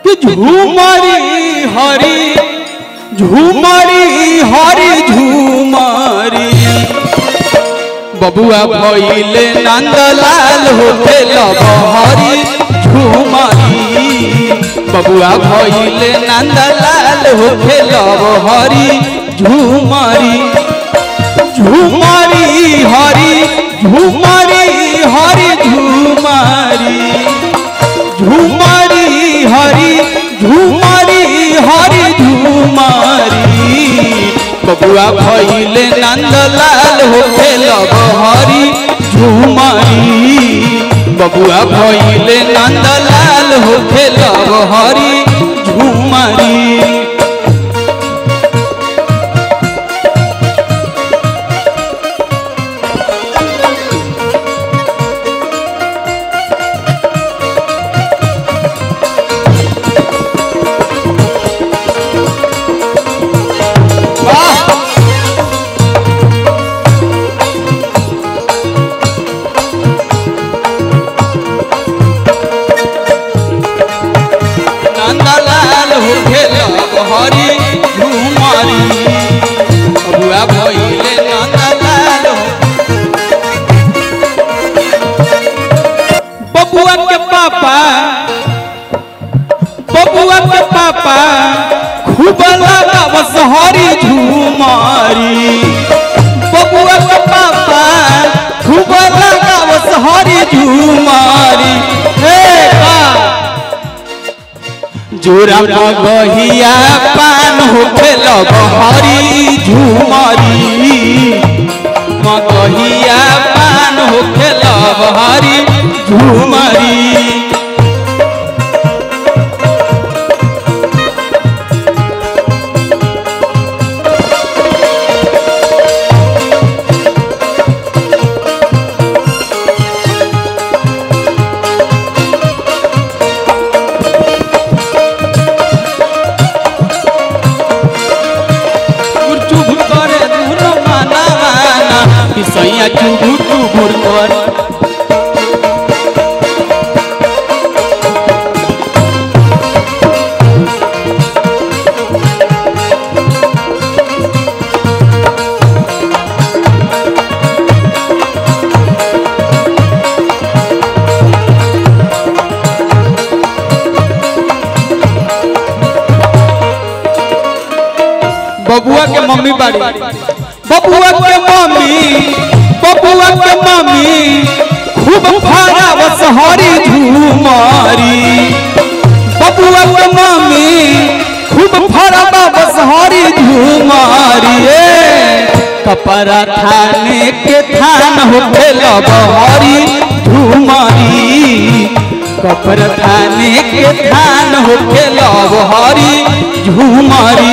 कि झूमरी हरी झूमरी हरी झूमरी बबुआ भइले नंदलाल होते लबहरी झूमरी बबुआ भइले नंदलाल होते लबहरी झूमरी झूमरी हरी झूमरी हरी झूमरी झूमरी हरी झूमरी हरी झूमरी बबुआ भइले नंदलाल होके लबहरी झूमरी बबुआ भइले नंदलाल होके लबहरी झूमरी वाह नंदलाल होके लबहरी झूमरी बबुआ भइले नंदलाल बबुआ के पापा बबुआ के पापा खूब लगावस हरी झूमरी बबुआ के पापा खूब लगावस हरी झूमरी हे बा जोरा मगहिया पान होखे लबहरी झूमरी मगहिया पान होखे लबहरी झूमरी चुभ करे दुनो माना माना पिसैया चुभु चुभुर कर बबुआ के मम्मी बाड़ी बबुआ के मम्मी बबुआ के मम्मी खूब फरावस हरी झूमरी बबुआ के मम्मी खूब फरावस हरी झूमरी ए कपड़ा थाने के थान होके लबहरी झूमरी कपड़ा थाने के थान होके लबहरी झूमरी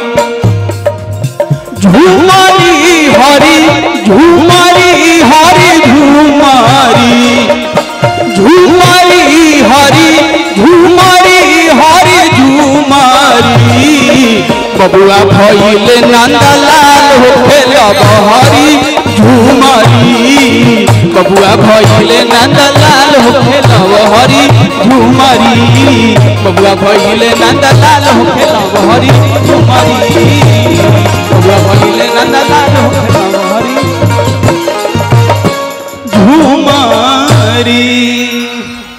झूमरी हरी झूमरी हरी झूमरी झूमरी हरी झूमरी हरी झूमरी बबुआ भइले नंदलाल होके लबहरी झूमरी बबुआ भइले नंदलाल होके लबहरी झूमरी बबुआ भइले नंदलाल होके लबहरी झूमरी बबुआ भइले नंदलाल